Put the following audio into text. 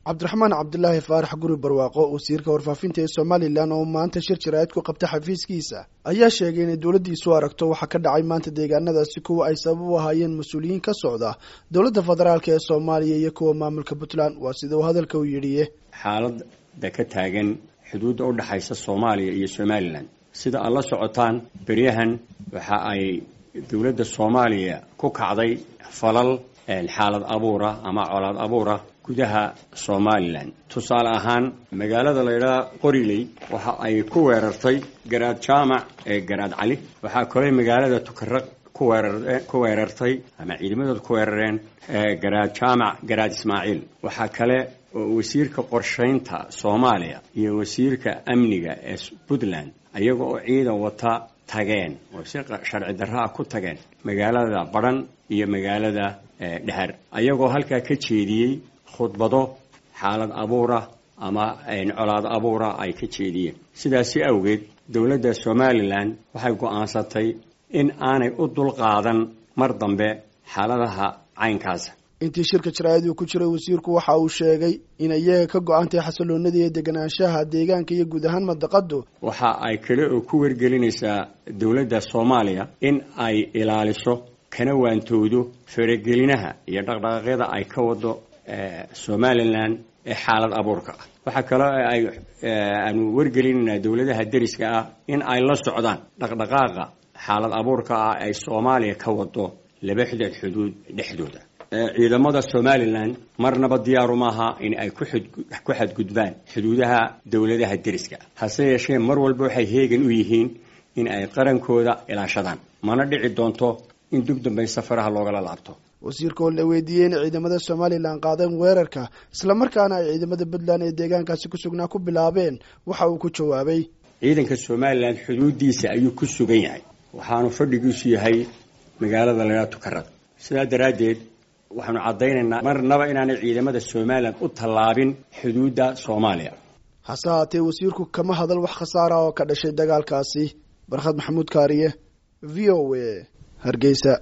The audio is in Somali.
cabdiraxmaan cabdilaahi faarax guri barwaaqo wasiirka warfaafinta ee somalilan oo maanta shir jaraa'id ku qabta xafiiskiisa ayaa sheegay inay dowladdiisu aragto waxaa ka dhacay maanta deegaanadaasi kuwa ay sabab u ahaayeen mas-uuliyiin ka socda dowladda federaalk ee soomaaliya iyo kuwa maamulka puntland waa sida uu hadalka u yidhiye xaalada ka taagan xuduudda u dhexaysa soomaaliya iyo somalilan sida aad la socotaan beryahan waxa ay dowladda soomaaliya ku kacday falal xaalad abuura ama colaad abuura gudaha somalilan tusaale ahaan magaalada la ydhaha qoriley waxa ay ku weerartay garaad jaamac ee garaad cali waxaa kaley magaalada tukaraq ku weerartay ama ciidamadooda ku weerareen garaad jaamac garaad ismaaciil waxaa kale oo wasiirka qorshaynta soomaaliya iyo wasiirka amniga ee puntland ayaga oo ciidan wata tageen oo si sharci darraa ku tageen magaalada badhan iyo magaalada dhehar ayagoo halkaa ka jeediyey khudbado xaalad abuura ama colaad abuura ay ka jeediyeen sidaasi awgeed dowladda somalilan waxay go-aansatay in aanay u dulqaadan mar dambe xaaladaha caynkaasa intii shirka jaraa'id uu ku jiray wasiirku waxa uu sheegay in iyaga ka go-antay xasiloonada iyo deganaanshaha deegaanka iyo guud ahaan madaqadu waxa ay kale oo ku wargelinaysaa dowladda soomaaliya in ay ilaaliso kana waantoodo faragelinaha iyo dhaqdhaqaaqyada ay ka wado somalilan ee xaalad abuurka ah waxaa kaloo ay aanu wargelinaynaa dowladaha deriska ah in ay la socdaan dhaqdhaqaaqa xaalad abuurka ah ay soomaaliya ka wado laba xidad xuduud dhexdooda ciidamada somalilan marnaba diyaaru maaha in ay ku xadgudbaan xuduudaha dowladaha deriska hase yeeshee mar walba waxay heegan u yihiin in ay qarankooda ilaashadaan mana dhici doonto in dib dambay safaraha loogala laabto wasiirka oo la weydiiyey inay ciidamada somalilan qaadeen weerarka islamarkaana ay ciidamada puntland ee deegaankaasi ku sugnaa ku bilaabeen waxa uu ku jawaabay ciidanka somalilan xuduudiisa ayuu ku sugan yahay waxaanu fadhigiisu yahay magaalada laydhaha tukarad sidaa daraaddeed waxaanu caddaynaynaa marnaba inaanay ciidamada somalilan u tallaabin xuduudda soomaaliya hase haatee wasiirku kama hadal wax khasaara oo ka dhashay dagaalkaasi barkhad maxamuud kaariye v o a hargeysa